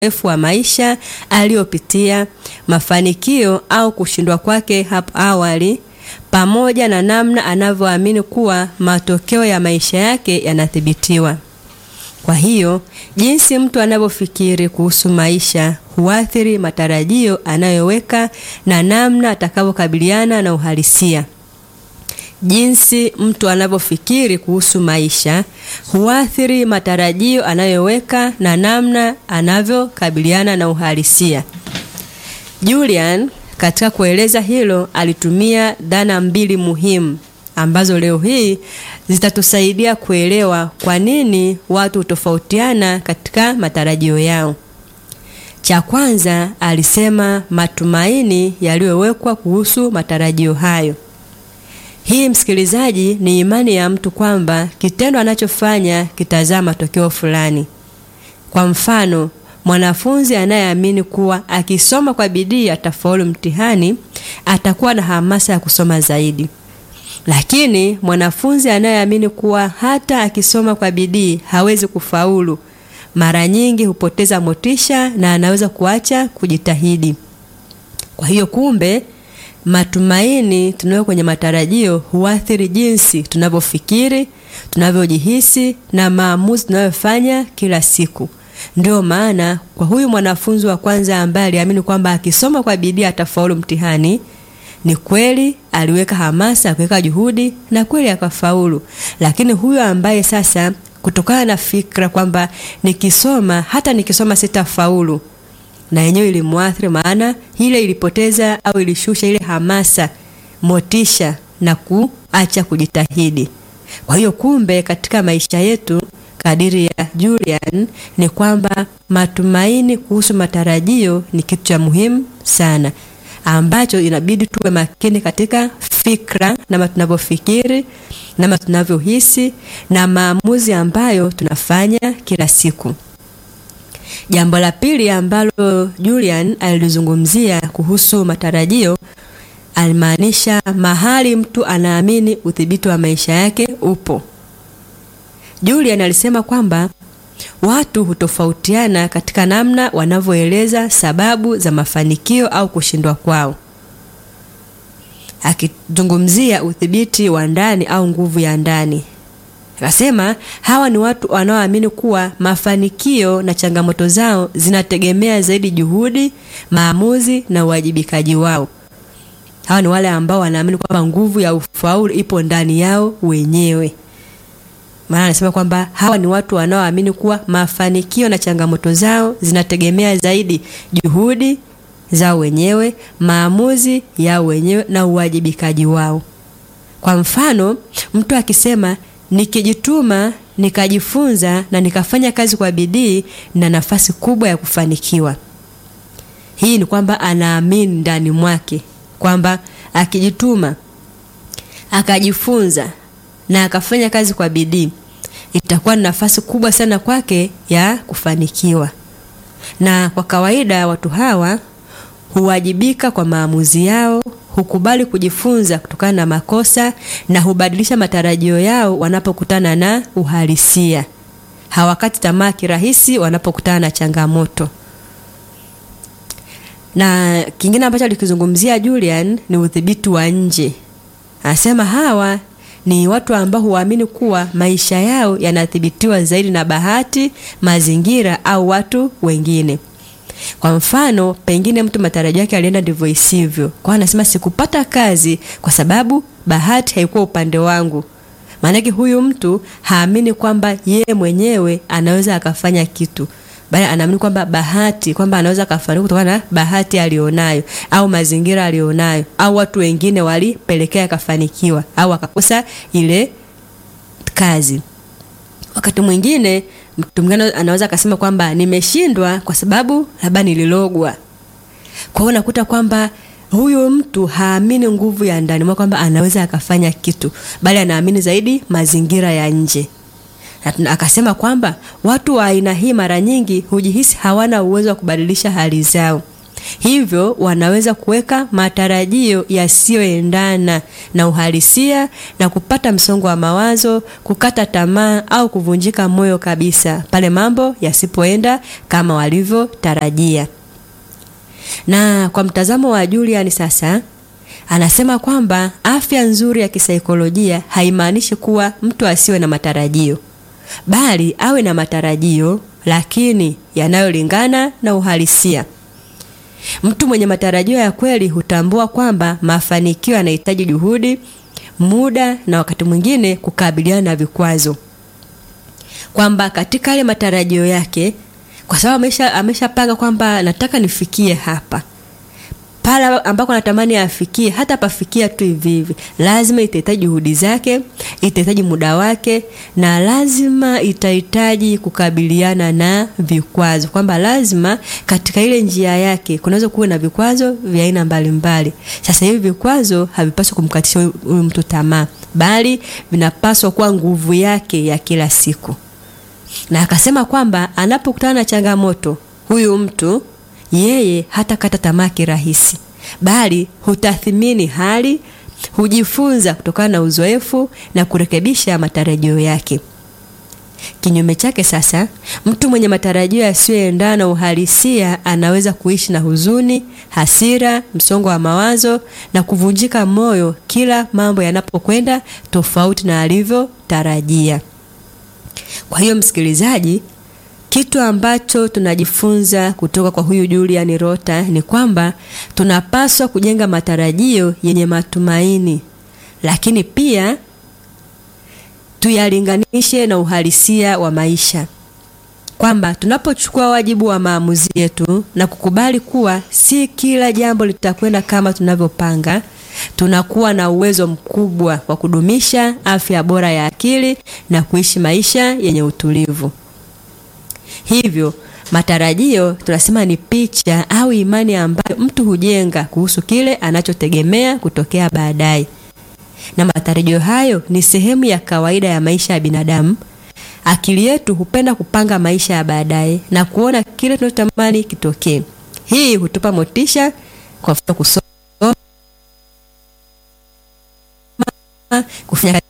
uzoefu wa maisha aliyopitia, mafanikio au kushindwa kwake hapo awali, pamoja na namna anavyoamini kuwa matokeo ya maisha yake yanathibitiwa. Kwa hiyo, jinsi mtu anavyofikiri kuhusu maisha huathiri matarajio anayoweka na namna atakavyokabiliana na uhalisia. Jinsi mtu anavyofikiri kuhusu maisha huathiri matarajio anayoweka na namna anavyokabiliana na uhalisia. Julian katika kueleza hilo alitumia dhana mbili muhimu ambazo leo hii zitatusaidia kuelewa kwa nini watu hutofautiana katika matarajio yao. Cha kwanza alisema matumaini yaliyowekwa kuhusu matarajio hayo. Hii msikilizaji, ni imani ya mtu kwamba kitendo anachofanya kitazaa matokeo fulani. Kwa mfano, mwanafunzi anayeamini kuwa akisoma kwa bidii atafaulu mtihani atakuwa na hamasa ya kusoma zaidi. Lakini mwanafunzi anayeamini kuwa hata akisoma kwa bidii hawezi kufaulu, mara nyingi hupoteza motisha na anaweza kuacha kujitahidi. Kwa hiyo kumbe matumaini tunayo kwenye matarajio huathiri jinsi tunavyofikiri, tunavyojihisi na maamuzi tunayofanya kila siku. Ndio maana kwa huyu mwanafunzi wa kwanza ambaye aliamini kwamba akisoma kwa bidii atafaulu mtihani, ni kweli aliweka hamasa, akiweka juhudi na kweli akafaulu. Lakini huyu ambaye sasa kutokana na fikra kwamba nikisoma hata nikisoma sitafaulu na yenyewe ilimwathiri, maana ile ilipoteza au ilishusha ile hamasa, motisha na kuacha kujitahidi. Kwa hiyo kumbe, katika maisha yetu, kadiri ya Julian, ni kwamba matumaini kuhusu matarajio ni kitu cha muhimu sana ambacho inabidi tuwe makini katika fikra, nama tunavyofikiri, nama tunavyohisi na maamuzi ambayo tunafanya kila siku. Jambo la pili ambalo Julian alilizungumzia kuhusu matarajio, alimaanisha mahali mtu anaamini udhibiti wa maisha yake upo. Julian alisema kwamba watu hutofautiana katika namna wanavyoeleza sababu za mafanikio au kushindwa kwao, akizungumzia udhibiti wa ndani au nguvu ya ndani. Akasema hawa ni watu wanaoamini kuwa mafanikio na changamoto zao zinategemea zaidi juhudi, maamuzi na uwajibikaji wao. Hawa ni wale ambao wanaamini kwamba nguvu ya ufaulu ipo ndani yao wenyewe. Maana anasema kwamba hawa ni watu wanaoamini kuwa mafanikio na changamoto zao zinategemea zaidi juhudi zao wenyewe, maamuzi yao wenyewe na uwajibikaji wao. Kwa mfano, mtu akisema nikijituma, nikajifunza na nikafanya kazi kwa bidii na nafasi kubwa ya kufanikiwa. Hii ni kwamba anaamini ndani mwake kwamba akijituma, akajifunza na akafanya kazi kwa bidii itakuwa ni nafasi kubwa sana kwake ya kufanikiwa. Na kwa kawaida watu hawa huwajibika kwa maamuzi yao, hukubali kujifunza kutokana na makosa na hubadilisha matarajio yao wanapokutana na uhalisia. Hawakati tamaa kirahisi wanapokutana na changamoto. Na kingine ambacho alikizungumzia Julian ni udhibiti wa nje. Anasema hawa ni watu ambao huamini kuwa maisha yao yanathibitiwa zaidi na bahati, mazingira au watu wengine. Kwa mfano, pengine mtu matarajio yake alienda ndivyo isivyo, kwa anasema sikupata kazi kwa sababu bahati haikuwa upande wangu. Maanake huyu mtu haamini kwamba yeye mwenyewe anaweza akafanya kitu, bali anaamini kwamba bahati, kwamba anaweza akafanikiwa kutokana na bahati alionayo au mazingira alionayo au watu wengine walipelekea akafanikiwa au akakosa ile kazi. Wakati mwingine mtu mwingine anaweza akasema kwamba nimeshindwa kwa sababu labda nililogwa. Kwa hiyo unakuta kwamba huyu mtu haamini nguvu ya ndani mwa kwamba anaweza akafanya kitu, bali anaamini zaidi mazingira ya nje. Na akasema kwamba watu wa aina hii mara nyingi hujihisi hawana uwezo wa kubadilisha hali zao, hivyo wanaweza kuweka matarajio yasiyoendana na uhalisia na kupata msongo wa mawazo, kukata tamaa au kuvunjika moyo kabisa pale mambo yasipoenda kama walivyotarajia. Na kwa mtazamo wa Julian sasa anasema kwamba afya nzuri ya kisaikolojia haimaanishi kuwa mtu asiwe na matarajio, bali awe na matarajio lakini yanayolingana na uhalisia. Mtu mwenye matarajio ya kweli hutambua kwamba mafanikio yanahitaji juhudi, muda na wakati mwingine kukabiliana na vikwazo, kwamba katika yale matarajio yake, kwa sababu amesha ameshapanga kwamba nataka nifikie hapa pale ambako natamani afikie, hata pafikia tu hivi hivi, lazima itahitaji juhudi zake, itahitaji muda wake, na lazima itahitaji kukabiliana na vikwazo, kwamba lazima katika ile njia yake kunaweza kuwa na vikwazo vya aina mbalimbali. Sasa hivi vikwazo havipaswi kumkatisha huyu mtu tamaa, bali vinapaswa kuwa nguvu yake ya kila siku. Na akasema kwamba anapokutana na changamoto huyu mtu yeye hatakata tamaa kirahisi, bali hutathmini hali, hujifunza kutokana na uzoefu na kurekebisha matarajio yake. Kinyume chake sasa, mtu mwenye matarajio yasiyoendana na uhalisia anaweza kuishi na huzuni, hasira, msongo wa mawazo na kuvunjika moyo kila mambo yanapokwenda tofauti na alivyotarajia. Kwa hiyo msikilizaji, kitu ambacho tunajifunza kutoka kwa huyu Julian Rota ni kwamba tunapaswa kujenga matarajio yenye matumaini, lakini pia tuyalinganishe na uhalisia wa maisha, kwamba tunapochukua wajibu wa maamuzi yetu na kukubali kuwa si kila jambo litakwenda kama tunavyopanga, tunakuwa na uwezo mkubwa wa kudumisha afya bora ya akili na kuishi maisha yenye utulivu. Hivyo matarajio tunasema ni picha au imani ambayo mtu hujenga kuhusu kile anachotegemea kutokea baadaye, na matarajio hayo ni sehemu ya kawaida ya maisha ya binadamu. Akili yetu hupenda kupanga maisha ya baadaye na kuona kile tunachotamani kitokee. Hii hutupa motisha, kwa mfano kusoma, kufanya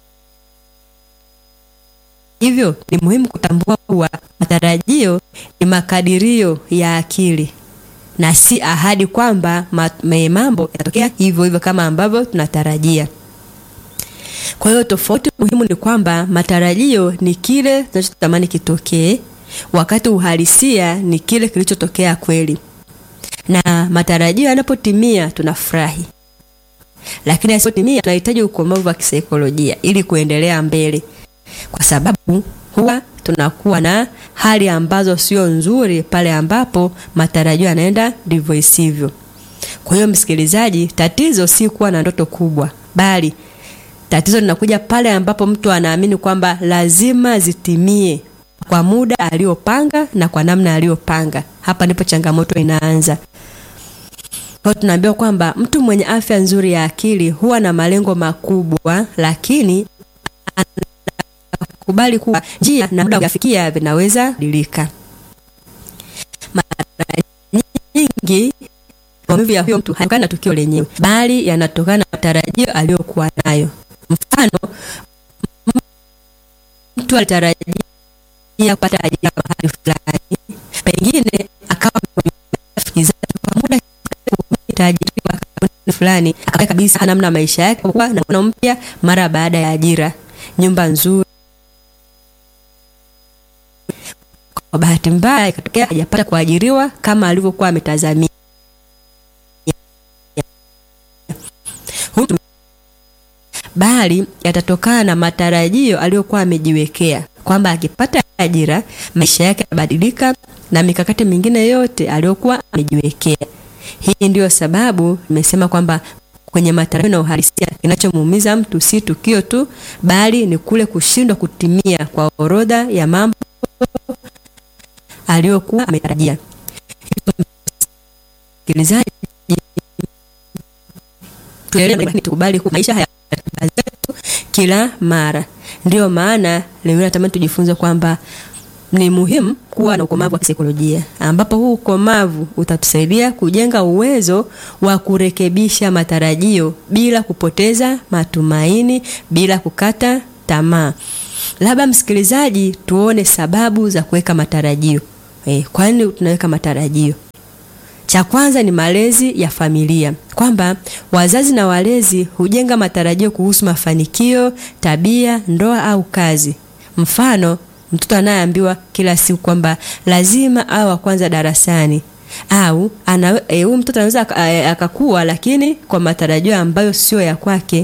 Hivyo ni muhimu kutambua kuwa matarajio ni makadirio ya akili na si ahadi kwamba mambo yatatokea hivyo hivyo kama ambavyo tunatarajia. Kwa hiyo tofauti muhimu ni kwamba matarajio ni kile tunachotamani kitokee, wakati uhalisia ni kile kilichotokea kweli. Na matarajio yanapotimia tunafurahi, lakini yasipotimia tunahitaji ukomavu wa kisaikolojia ili kuendelea mbele kwa sababu huwa tunakuwa na hali ambazo sio nzuri pale ambapo matarajio yanaenda ndivyo isivyo. Kwa hiyo, msikilizaji, tatizo si kuwa na ndoto kubwa, bali tatizo linakuja pale ambapo mtu anaamini kwamba lazima zitimie kwa muda aliyopanga na kwa namna aliyopanga. Hapa ndipo changamoto inaanza. Kwa tunaambiwa kwamba mtu mwenye afya nzuri ya akili huwa na malengo makubwa, lakini kubali kuwa njia na muda kuyafikia vinaweza badilika. Mara nyingi maumivu ya huyo mtu hayatokana na tukio lenyewe, bali yanatokana na matarajio aliyokuwa nayo. Mfano, mtu alitarajia kupata ajira mahali fulani, pengine akawa rafiki zake kwa muda tajiriwa fulani, akawa kabisa namna maisha yake kwa na mwana mpya mara baada ya ajira, nyumba nzuri kwa bahati mbaya ikatokea hajapata kuajiriwa kama alivyokuwa ametazamia. Bali yatatokana na matarajio aliyokuwa amejiwekea kwamba akipata ajira maisha yake yabadilika na mikakati mingine yote aliyokuwa amejiwekea. Hii ndiyo sababu nimesema kwamba kwenye matarajio na uhalisia, kinachomuumiza mtu si tukio tu, bali ni kule kushindwa kutimia kwa orodha ya mambo aliyokuwa ametarajia. Msikilizaji, tukubali kuwa maisha haya zetu kila mara. Ndiyo maana leo natamani tujifunze kwamba ni muhimu kuwa na ukomavu wa kisaikolojia, ambapo huu ukomavu utatusaidia kujenga uwezo wa kurekebisha matarajio bila kupoteza matumaini, bila kukata tamaa. Labda msikilizaji, tuone sababu za kuweka matarajio. E, kwa nini tunaweka matarajio? Cha kwanza ni malezi ya familia, kwamba wazazi na walezi hujenga matarajio kuhusu mafanikio, tabia, ndoa au kazi. Mfano, mtoto anayeambiwa kila siku kwamba lazima awe wa kwanza darasani au ana e, huyu mtoto anaweza akakuwa, lakini kwa matarajio ambayo sio ya kwake,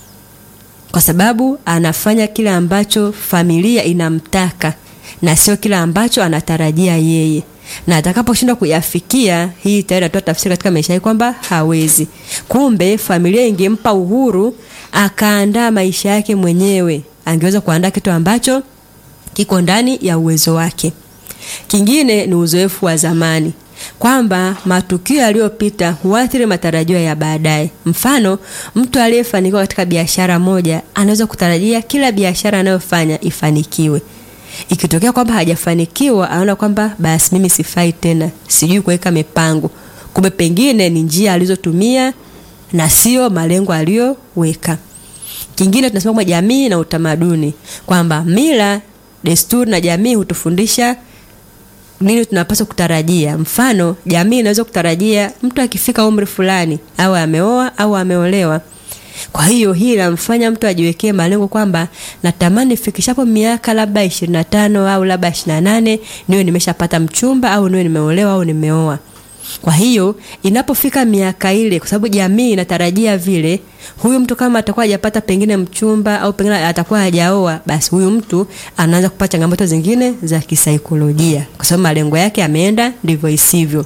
kwa sababu anafanya kile ambacho familia inamtaka na sio kile ambacho anatarajia yeye na atakaposhindwa kuyafikia, hii tayari inatoa tafsiri katika maisha yake kwamba hawezi. Kumbe familia ingempa uhuru akaandaa maisha yake mwenyewe, angeweza kuandaa kitu ambacho kiko ndani ya uwezo wake. Kingine ni uzoefu wa zamani, kwamba matukio yaliyopita huathiri matarajio ya baadaye. Mfano, mtu aliyefanikiwa katika biashara moja anaweza kutarajia kila biashara anayofanya ifanikiwe ikitokea kwamba hajafanikiwa anaona kwamba basi mimi sifai tena, sijui kuweka mipango. Kumbe pengine ni njia alizotumia na sio malengo aliyoweka. Kingine tunasema kwamba jamii na utamaduni, kwamba mila, desturi na jamii hutufundisha nini tunapaswa kutarajia. Mfano, jamii inaweza kutarajia mtu akifika umri fulani au ameoa au ameolewa kwa hiyo hii inamfanya mtu ajiwekee malengo kwamba natamani fikishapo miaka labda 25 au labda 28 niwe nimeshapata mchumba au niwe nimeolewa au nimeoa. Kwa hiyo inapofika miaka ile, kwa sababu jamii inatarajia vile, huyu mtu kama atakuwa hajapata pengine mchumba au pengine atakuwa hajaoa, basi huyu mtu anaanza kupata changamoto zingine za kisaikolojia, kwa sababu malengo yake yameenda ndivyo isivyo.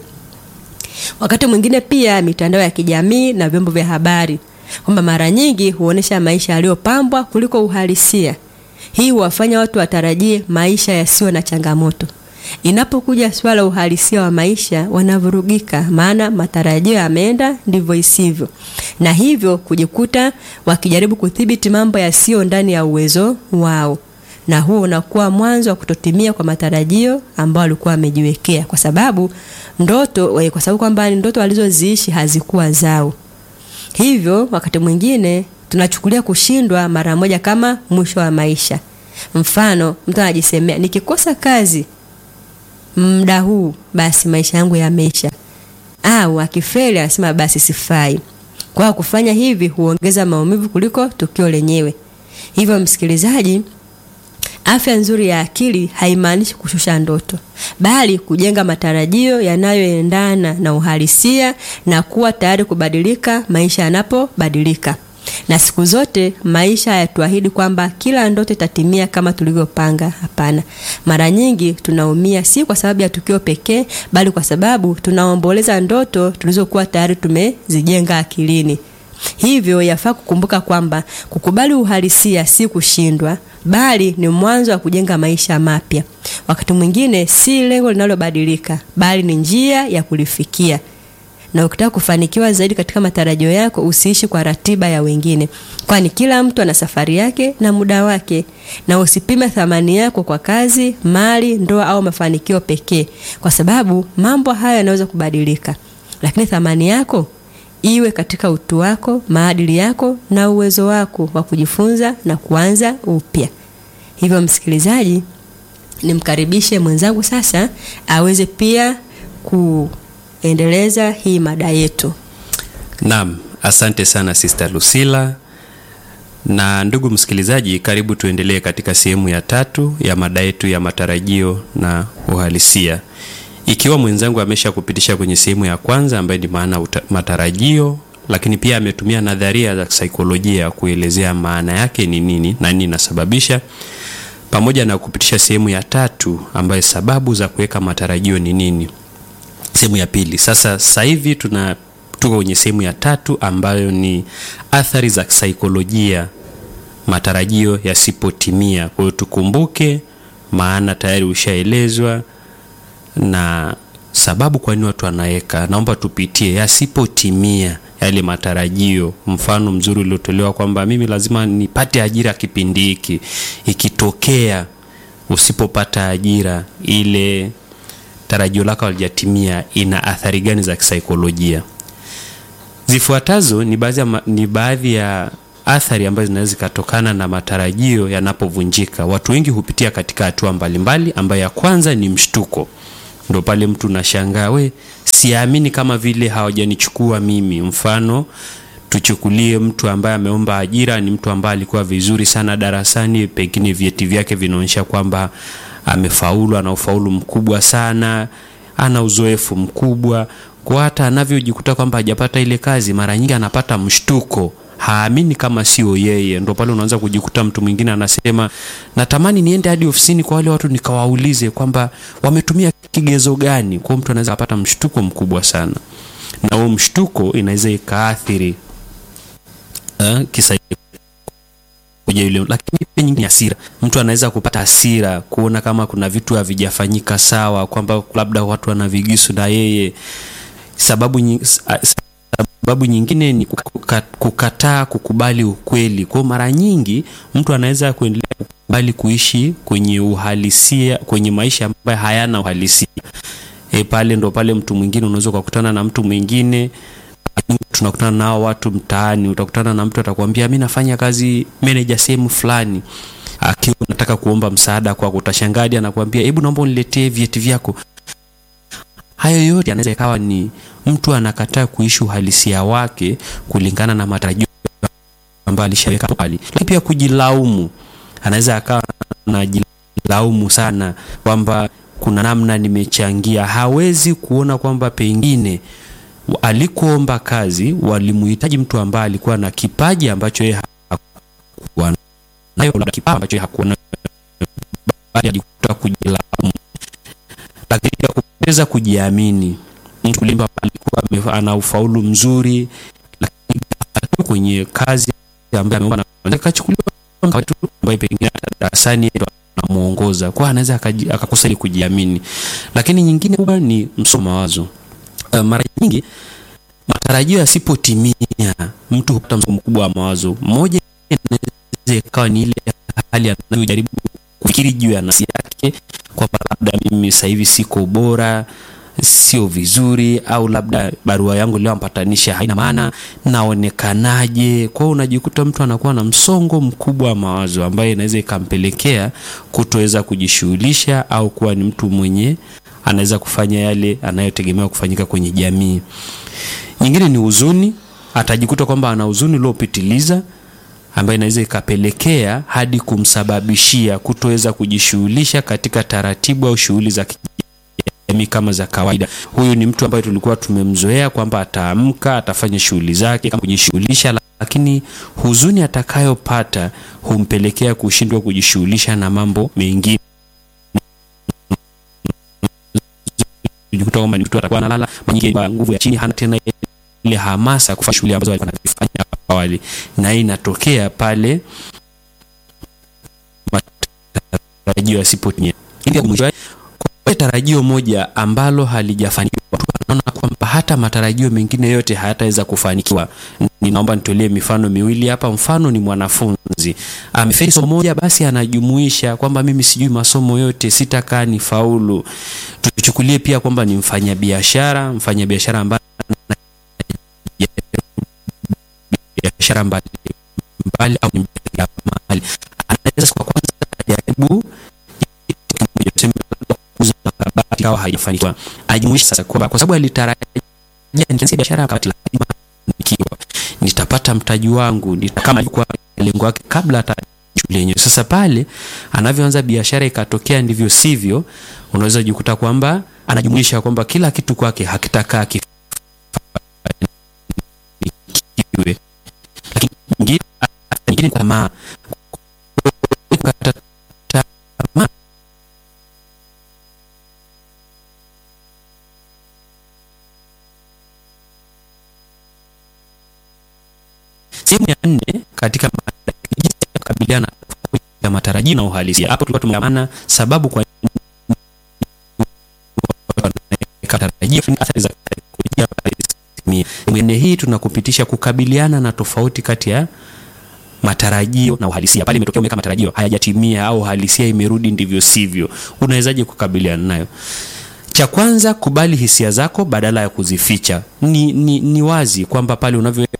Wakati mwingine pia mitandao ya kijamii na vyombo vya habari kwamba mara nyingi huonesha maisha yaliyopambwa kuliko uhalisia. Hii huwafanya watu watarajie maisha yasiyo na changamoto. Inapokuja swala uhalisia wa maisha, wanavurugika, maana matarajio yameenda ndivyo isivyo, na hivyo kujikuta wakijaribu kudhibiti mambo yasiyo ndani ya uwezo wao, na huo unakuwa mwanzo wa kutotimia kwa matarajio ambao walikuwa wamejiwekea, kwa sababu ndoto, kwa sababu kwamba ndoto walizoziishi hazikuwa zao. Hivyo wakati mwingine tunachukulia kushindwa mara moja kama mwisho wa maisha. Mfano, mtu anajisemea nikikosa kazi muda huu, basi maisha yangu yameisha, au akifeli anasema basi sifai. Kwa kufanya hivi huongeza maumivu kuliko tukio lenyewe. Hivyo msikilizaji, afya nzuri ya akili haimaanishi kushusha ndoto, bali kujenga matarajio yanayoendana na uhalisia na kuwa tayari kubadilika maisha yanapobadilika. Na siku zote maisha hayatuahidi kwamba kila ndoto itatimia kama tulivyopanga. Hapana, mara nyingi tunaumia si kwa sababu ya tukio pekee, bali kwa sababu tunaomboleza ndoto tulizokuwa tayari tumezijenga akilini. Hivyo yafaa kukumbuka kwamba kukubali uhalisia si kushindwa, bali ni mwanzo wa kujenga maisha mapya. Wakati mwingine si lengo linalobadilika, bali ni njia ya kulifikia. Na ukitaka kufanikiwa zaidi katika matarajio yako, usiishi kwa ratiba ya wengine, kwani kila mtu ana safari yake na muda wake. Na usipime thamani yako kwa kazi, mali, ndoa au mafanikio pekee, kwa sababu mambo haya yanaweza kubadilika, lakini thamani yako iwe katika utu wako, maadili yako na uwezo wako wa kujifunza na kuanza upya. Hivyo msikilizaji, nimkaribishe mwenzangu sasa aweze pia kuendeleza hii mada yetu. Naam, asante sana Sister Lucilla. Na ndugu msikilizaji, karibu tuendelee katika sehemu ya tatu ya mada yetu ya matarajio na uhalisia. Ikiwa mwenzangu amesha kupitisha kwenye sehemu ya kwanza ambayo ni maana matarajio, lakini pia ametumia nadharia za saikolojia kuelezea maana yake ni nini na nini inasababisha, pamoja na kupitisha sehemu ya tatu ambayo sababu za kuweka matarajio ni nini, sehemu ya pili. Sasa sasa hivi tuna tuko kwenye sehemu ya tatu ambayo ni athari za saikolojia matarajio yasipotimia. Kwa hiyo tukumbuke, maana tayari ushaelezwa na sababu kwa nini watu wanaweka. Naomba tupitie yasipotimia yale matarajio. Mfano mzuri uliotolewa kwamba mimi lazima nipate ajira kipindi hiki, ikitokea usipopata ajira, ile tarajio lako halijatimia, ina athari gani za kisaikolojia? Zifuatazo ni baadhi ya, ma- ni baadhi ya athari ambazo zinaweza zikatokana na matarajio yanapovunjika. Watu wengi hupitia katika hatua mbalimbali, ambayo ya kwanza ni mshtuko. Ndo pale mtu unashangaa, we, siamini kama vile hawajanichukua mimi. Mfano, tuchukulie mtu ambaye ameomba ajira, ni mtu ambaye alikuwa vizuri sana darasani, pengine vyeti vyake vinaonyesha kwamba amefaulu, ana ufaulu mkubwa sana, ana uzoefu mkubwa, kwa hata anavyojikuta kwamba hajapata ile kazi, mara nyingi anapata mshtuko haamini kama sio yeye. Ndo pale unaanza kujikuta mtu mwingine anasema, natamani niende hadi ofisini kwa wale watu nikawaulize kwamba wametumia kigezo gani. Kwa hiyo mtu anaweza kupata mshtuko mkubwa sana, na huo mshtuko inaweza ikaathiri uh, kisaikolojia yule, lakini pia nyingine ni hasira. Mtu anaweza kupata hasira kuona kama kuna vitu havijafanyika sawa, kwamba labda watu wana vigisu na yeye. Sababu nyingi, sababu nyingine ni kuka- kukataa kukubali ukweli. Kwa hiyo mara nyingi mtu anaweza kuendelea kukubali kuishi kwenye uhalisia, kwenye maisha ambayo hayana uhalisia. E, pale ndo pale mtu mwingine unaweza ukakutana na mtu mwingine tunakutana nao watu mtaani, utakutana na mtu atakwambia mi nafanya kazi manager sehemu fulani, akiwa unataka kuomba msaada kwako, utashangaa hadi anakuambia hebu naomba uniletee vyeti vyako. Hayo yote yanaweza ikawa ni mtu anakataa kuishi uhalisia wake kulingana na matarajio ambayo alishaweka awali. Lakini pia kujilaumu, anaweza akawa anajilaumu sana kwamba kuna namna nimechangia. Hawezi kuona kwamba pengine alikoomba kazi walimuhitaji mtu ambaye alikuwa na kipaji ambacho yeye hakuwa nayo, labda kipaji ambacho yeye hakuwa nayo, bali ajikuta kujilaumu, lakini pia kupoteza kujiamini. Mtu kulimba alikuwa ame- ana ufaulu mzuri, lakini ghafla kwenye kazi ambayo ameomba na akachukuliwa kama mtu ambaye pengine hata darasani ndo anamuongoza, kwa anaweza akaji- akakosa ile kujiamini. Lakini nyingine kubwa ni msongo wa mawazo. Uh, mara nyingi matarajio yasipotimia, mtu hupata msongo mkubwa wa mawazo. Moja inaweza ikawa ni ile hali anayojaribu kufikiri juu ya nafsi yake kwamba labda mimi sasa hivi siko bora, sio vizuri, au labda barua yangu leo ampatanisha haina maana, naonekanaje? Kwa hiyo unajikuta mtu anakuwa na msongo mkubwa wa mawazo ambaye inaweza ikampelekea kutoweza kujishughulisha au kuwa ni mtu mwenye anaweza kufanya yale anayotegemewa kufanyika kwenye jamii. Nyingine ni huzuni, atajikuta kwamba ana huzuni uliopitiliza ambayo inaweza ikapelekea hadi kumsababishia kutoweza kujishughulisha katika taratibu au shughuli za kijamii kama za kawaida. Huyu ni mtu ambaye tulikuwa tumemzoea kwamba ataamka, atafanya shughuli zake kama kujishughulisha, lakini huzuni atakayopata humpelekea kushindwa kujishughulisha na mambo mengine kujikuta kwamba ni mtu atakuwa analala mara nyingi kwa nguvu ya chini, hana tena ile hamasa ya kufanya shughuli ambazo alikuwa anazifanya hapo awali, na hii inatokea pale matarajio yasipotimia. Ili mwisho kwa tarajio moja ambalo halijafanikiwa, watu wanaona kwamba hata matarajio mengine yote hayataweza kufanikiwa. Ninaomba nitolee mifano miwili hapa. Mfano ni mwanafunzi amefeli somo moja, basi anajumuisha kwamba mimi sijui masomo yote, sitakaa ni faulu. Tuchukulie pia kwamba ni mfanyabiashara, mfanyabiashara ambaye biashara mbalimbali au ni mjasiriamali, anaweza kwa kwanza ajaribu kitu kimoja, tuseme kuuza kabati, au haijafanikiwa, ajumuishe sasa kwamba kwa sababu alitarajia nikianzia biashara ya kabati lazima nikiwa nitapata mtaji wangu nita, kama alikuwa lengo lake kabla hata shule yenyewe. Sasa pale anavyoanza biashara ikatokea ndivyo sivyo, unaweza kujikuta kwamba anajumuisha kwamba kila kitu kwake hakitakaa kifanikiwe, lakini nyingine nyingine tamaa kukata tamaa Sehemu ya nne katika mada, jinsi ya kukabiliana na matarajio na uhalisia. Hapo tulikuwa tumeamana sababu kwa tarajio athari za saikolojia. Sehemu ya nne hii tunakupitisha kukabiliana na tofauti kati ya matarajio na uhalisia. Pale imetokea umeweka matarajio hayajatimia au uhalisia imerudi ndivyo sivyo, unawezaje kukabiliana nayo? Cha kwanza, kubali hisia zako badala ya kuzificha. Ni, ni, ni wazi kwamba pale unavyoweka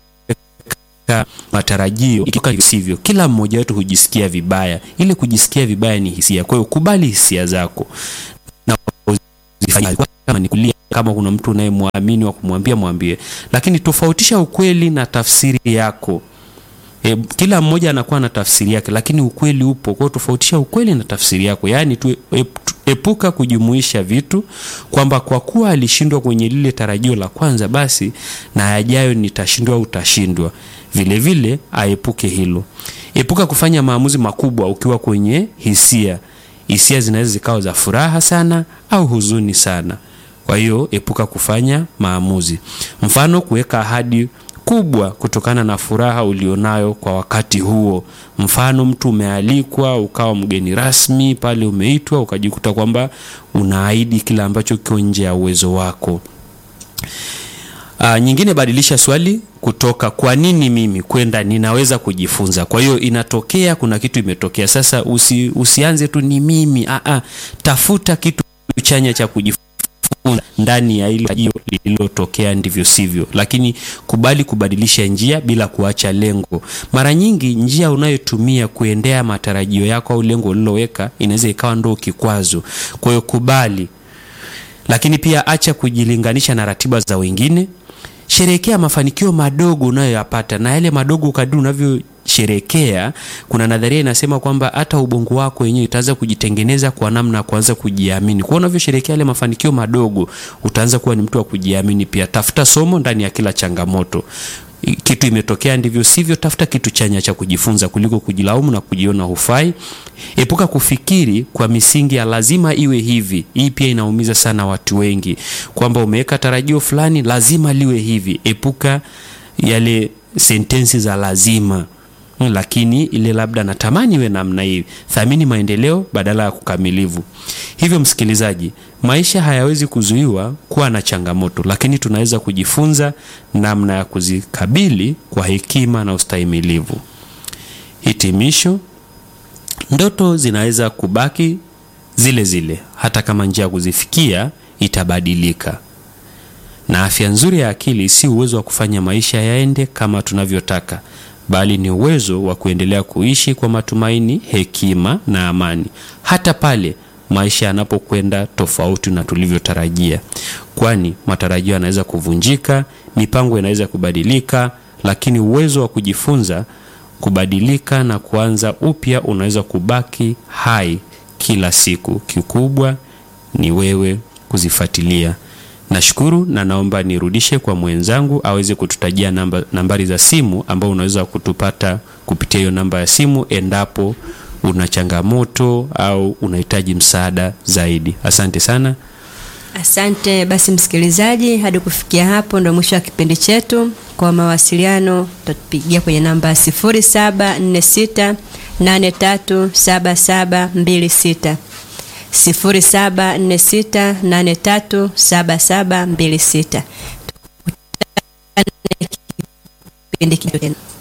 matarajio ikiwa hivyo sivyo, kila mmoja wetu hujisikia vibaya. Ile kujisikia vibaya ni hisia. Kwa hiyo kubali hisia zako na uzifanye. kama ni kulia, kama kuna mtu unayemwamini wa kumwambia mwambie, lakini tofautisha ukweli na tafsiri yako. E, kila mmoja anakuwa na tafsiri yake, lakini ukweli upo. Kwa hiyo tofautisha ukweli na tafsiri yako, yaani tu ep- epuka kujumuisha vitu kwamba kwa kuwa alishindwa kwenye lile tarajio la kwanza, basi na yajayo nitashindwa au utashindwa. Vile vile aepuke hilo. Epuka kufanya maamuzi makubwa ukiwa kwenye hisia. Hisia zinaweza zikawa za furaha sana au huzuni sana. Kwa hiyo epuka kufanya maamuzi, mfano kuweka ahadi kubwa kutokana na furaha ulionayo kwa wakati huo. Mfano, mtu umealikwa ukawa mgeni rasmi pale, umeitwa ukajikuta kwamba unaahidi kile ambacho kiko nje ya uwezo wako. Uh, nyingine badilisha swali kutoka kwa nini mimi kwenda ninaweza kujifunza. Kwa hiyo inatokea kuna kitu imetokea sasa, usi, usianze tu ni mimi. Ah, ah, tafuta kitu chanya cha kujifunza ndani ya ile tajio lililotokea, ndivyo sivyo. Lakini kubali kubadilisha njia bila kuacha lengo. Mara nyingi njia unayotumia kuendea matarajio yako au lengo uliloweka inaweza ikawa ndo kikwazo. Kwa hiyo kubali, lakini pia acha kujilinganisha na ratiba za wengine. Sherehekea mafanikio madogo unayoyapata, na yale madogo kadri unavyosherekea, kuna nadharia inasema kwamba hata ubongo wako wenyewe utaanza kujitengeneza kwa namna ya kuanza kujiamini. Kwa unavyosherekea yale mafanikio madogo, utaanza kuwa ni mtu wa kujiamini pia. Tafuta somo ndani ya kila changamoto. Kitu imetokea ndivyo sivyo, tafuta kitu chanya cha kujifunza kuliko kujilaumu na kujiona hufai. Epuka kufikiri kwa misingi ya lazima iwe hivi. Hii pia inaumiza sana watu wengi, kwamba umeweka tarajio fulani, lazima liwe hivi. Epuka yale sentensi za lazima, lakini ile labda natamani iwe namna hii. Thamini maendeleo badala ya kukamilivu. Hivyo msikilizaji, maisha hayawezi kuzuiwa kuwa na changamoto, lakini tunaweza kujifunza namna ya kuzikabili kwa hekima na ustahimilivu. Hitimisho, ndoto zinaweza kubaki zile zile hata kama njia ya kuzifikia itabadilika. Na afya nzuri ya akili si uwezo wa kufanya maisha yaende kama tunavyotaka, bali ni uwezo wa kuendelea kuishi kwa matumaini, hekima na amani, hata pale maisha yanapokwenda tofauti na tulivyotarajia, kwani matarajio yanaweza kuvunjika, mipango inaweza kubadilika, lakini uwezo wa kujifunza, kubadilika na kuanza upya unaweza kubaki hai kila siku. Kikubwa ni wewe kuzifuatilia. Nashukuru na naomba nirudishe kwa mwenzangu aweze kututajia namba, nambari za simu ambao unaweza kutupata kupitia hiyo namba ya simu endapo una changamoto au unahitaji msaada zaidi. Asante sana. Asante basi msikilizaji, hadi kufikia hapo ndo mwisho wa kipindi chetu. Kwa mawasiliano tutatupigia kwenye namba 0746837726 0746837726. Kipindi kingine.